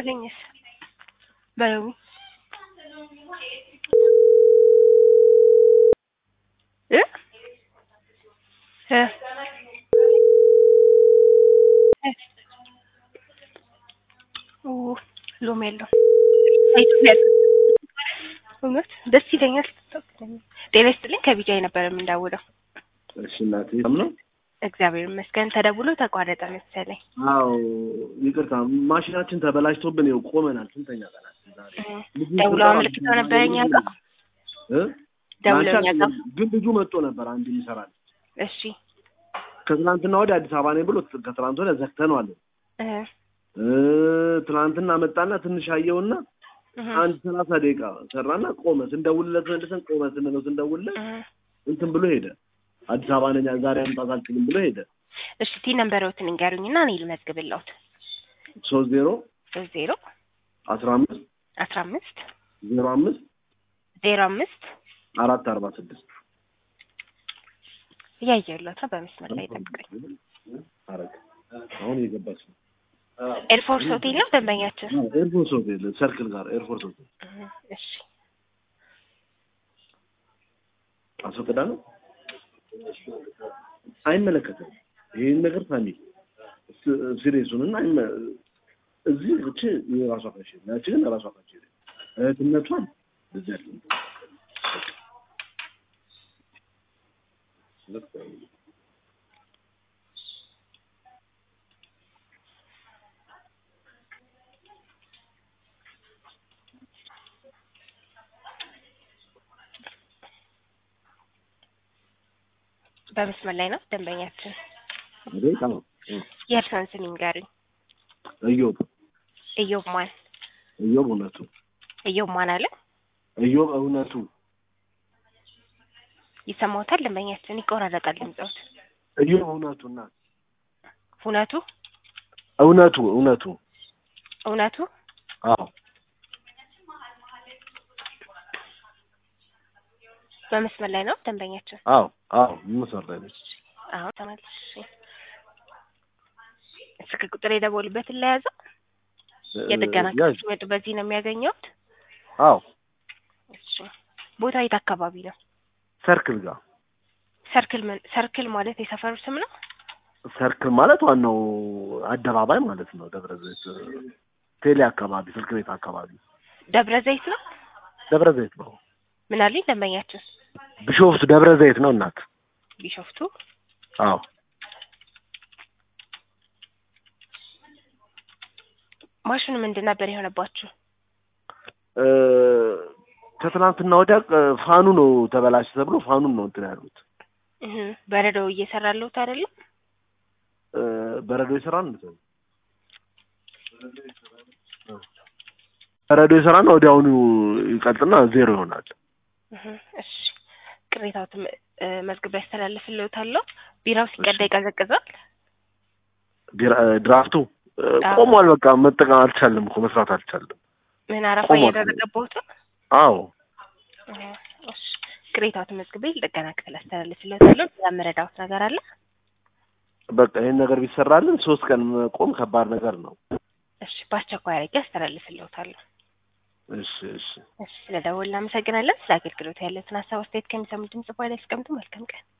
በለኝስ በለው እ እ ኦ ሎሚ የለውም እውነት ደስ ይለኛል። ጤና ይስጥልኝ ከቢጃይ ነበር የምንደውለው። እሺ እናቴ ሰላም ነው? እግዚአብሔር ይመስገን። ተደውሎ ተቋረጠ መሰለኝ። አዎ ይቅርታ፣ ማሽናችን ተበላሽቶብን ይኸው ቆመናል። ስንተኛ ቀናችን ዛሬ? ልጁ ደውለው ስራ- አመልክተው ነበር እኛ ጋር እ? ደውለው እኛ ጋር። ግን ልጁ መጥቶ ነበር አንድ ይሰራል። እሺ ከትናንትና ወዲያ አዲስ አበባ ነኝ ብሎ ከትናንት ወዲያ ዘግተነዋል። እ እ ትናንትና መጣና ትንሽ አየውና እህ አንድ ሰላሳ ደቂቃ ሰራና ቆመ። ስንደውልለት መልሰን ቆመ ስንለው ስንደውልለት እህ እንትን ብሎ ሄደ። አዲስ አበባ ነኝ ዛሬ መምጣት አልችልም ብሎ ሄደ። እሺ ቲ ነምበሮትን እንገሩኝና እኔ ልመዝግብልዎት። ሶስት ዜሮ ሶስት ዜሮ አስራ አምስት አስራ አምስት ዜሮ አምስት ዜሮ አምስት አራት አርባ ስድስት እያየሁለት ነው። በመስመር ላይ ጠብቀኝ። አረግ አሁን እየገባች ነው። ኤርፎርስ ሆቴል ነው ደንበኛችን። ኤርፎርስ ሆቴል ሰርክል ጋር ኤርፎርስ ሆቴል እህ እሺ አስፈቅዳ ነው። አይመለከትም ይህን ነገር ሳሚ ሲሪየሱን እና አይመ- እዚህ እቺ የራሷ ፈሽ ያቺ ግን ራሷ ፈሽ እህትነቷን እዚህ ያለ በመስመር ላይ ነው ደንበኛችን። አይደል? አዎ። የእርስዎን ስም ይንገሩኝ። እዮብ እዮብ ማን? እዮብ እውነቱ እዮብ ማን አለ? እዮብ እውነቱ ይሰማዎታል? ደንበኛችን ይቆራረጣል ድምፅዎት። እዮብ እውነቱ እና እውነቱ እውነቱ እውነቱ እውነቱ አዎ በመስመር ላይ ነው ደንበኛችን። አዎ አዎ መስመር ላይ ነች። አሁን ተመልሽ። ስልክ ቁጥር የደወሉበትን ለያዘው የጥገና ያዥ። ክፍል ሲመጡ በዚህ ነው የሚያገኘውት። አዎ እሺ ቦታ የት አካባቢ ነው? ሰርክል ጋር ሰርክል ምን ሰርክል ማለት የሰፈሩ ስም ነው? ሰርክል ማለት ዋናው አደባባይ ማለት ነው። ደብረ ዘይት ቴሌ አካባቢ ስልክ ቤት አካባቢ ደብረ ዘይት ነው። ደብረ ዘይት ነው። ምን አለኝ ደንበኛችን? ቢሾፍቱ ደብረ ዘይት ነው እናት። ቢሾፍቱ አዎ ማሽኑ ምንድን ነበር የሆነባችሁ? እ ከትናንትና ወዲያ እ ፋኑ ነው ተበላሽ ተብሎ ፋኑን ነው እንትን ያሉት እህ በረዶ እየሰራለሁት አይደለም? እ በረዶ ይሰራል እንዴ? በረዶ ይሰራና ወዲያውኑ ይቀልጥና ዜሮ ይሆናል። እህ እሺ ቅሬታዎትን እ መዝግቤ ያስተላልፍልዎታለሁ። ቢራው ሲቀዳ ይቀዘቅዛል? ዲራ- እ ድራፍቱ እ አዎ። ቆሟል። በቃ መጠቀም አልቻልም እኮ መስራት አልቻልም። ምን አረፋ ቆሟል። እያደረገበት ነው? አዎ እህ እሺ ቅሬታዎትን መዝግቤ ለጥገና ክፍል አስተላልፍልዎታለሁ። ሌላ የምረዳዎት ነገር አለ? በቃ ይህን ነገር ቢሰራልን ሶስት ቀን መቆም ከባድ ነገር ነው። እሺ በአስቸኳይ አድርጌ አስተላልፍልዎታለሁ። እሺ እሺ እሺ ስለደወልን እናመሰግናለን። ስለ አገልግሎት ያለትን ሀሳብ አስተያየት ከሚሰሙ ድምጽ በኋላ ያስቀምጡ። መልካም ቀን